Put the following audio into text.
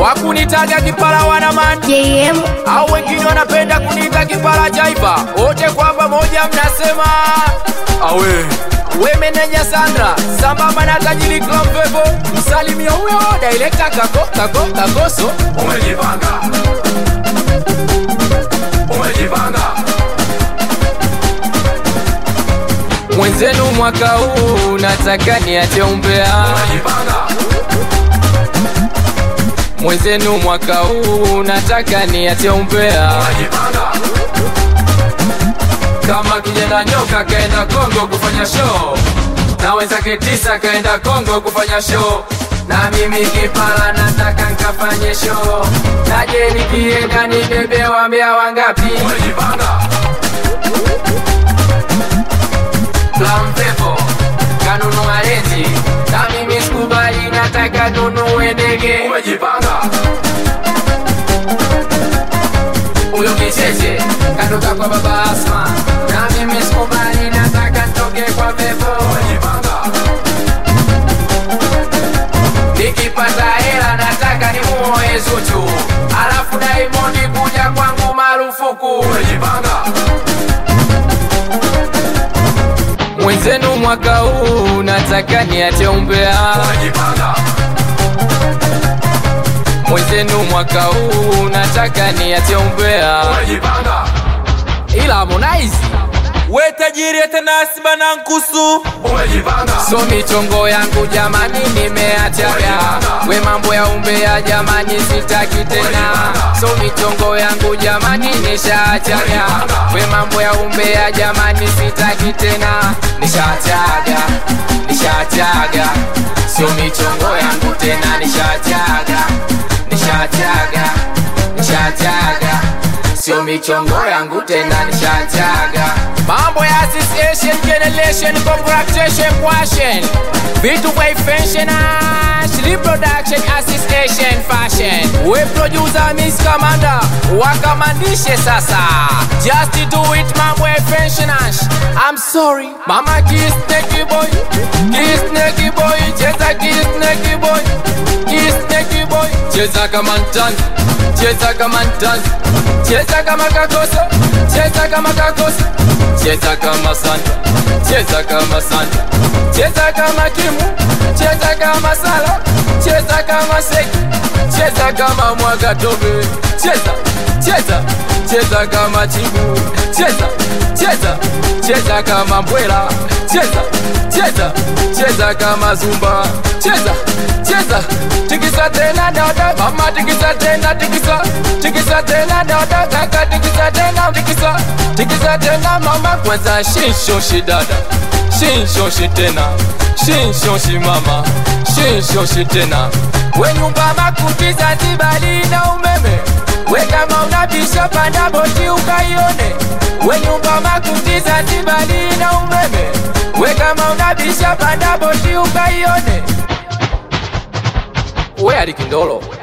wakunitaga kipara wanaman JM au wengine wanapenda kuniita kipara jaiba wote kwa pamoja mnasema awe we meneja Sandra sambamba na tajiri Klompepo msalimia huyo director kako kako kakoso umejipanga umejipanga mwenzenu mwaka huu nataka niache umbea umejipanga mwenzenu mwaka huu nataka niache umbea umejipanga kama kijana nyoka kaenda Kongo kufanya show na wenzake tisa kaenda Kongo kufanya show na mimi kipala nataka nkafanye show naje nikienda nibebe wambea wangapi umejipanga Flampepo kanunua leti na mimi sikubali nataka nunue ndege umejipanga huyo kicheche katoka kwa baba Asma na mimi sikubali nataka ntoke kwa pepo umejipanga nikipata hela nataka nimuoe Zuchu alafu Diamond kuja kwangu marufuku umejipanga mwenzenu mwaka huu nataka niache umbea umejipanga mwenzenu mwaka huu nataka niache umbea umejipanga ila Harmonize we tajiri atanasi bana nkusu umejipanga so michongo yangu jamani nimeachaga we mambo ya umbea jamani sitaki tena so michongo yangu jamani nishaachaga we mambo ya umbea jamani sitaki tena nishaachaga nishaachaga sio michongo yangu tena nishaachaga nishaachaga nishaachaga sio michongo yangu tena nishaachaga mambo ya association generation congratulation question vitu vya fashion ash reproduction association fashion we producer miss commander wakamandishe sasa just do it mambo ya fashion ash i'm sorry mama kiss neki boy kiss neki boy cheza kiss neki boy kiss neki boy cheza kama mtanzi cheza kama mtanzi cheza kama kakoso cheza kama kakoso cheza kama santa cheza kama santa cheza kama kimu cheza kama sala cheza kama seki cheza kama mwaga tobe cheza cheza cheza kama chibu cheza cheza cheza kama mbwela cheza cheza cheza kama zumba cheza cheza tikisa tena dada mama tikisa tena tikisa tikisa tena dada kaka tikisa tena tikisa tikisa tena mama kwanza shinshoshi dada shinshoshi tena shinshoshi mama shinshoshi tena we nyumba makuti Zanzibari na umeme we kama unabisha panda boti ukaione we nyumba makuti Zanzibari na umeme we kama unabisha panda boti ukaione we alikindolo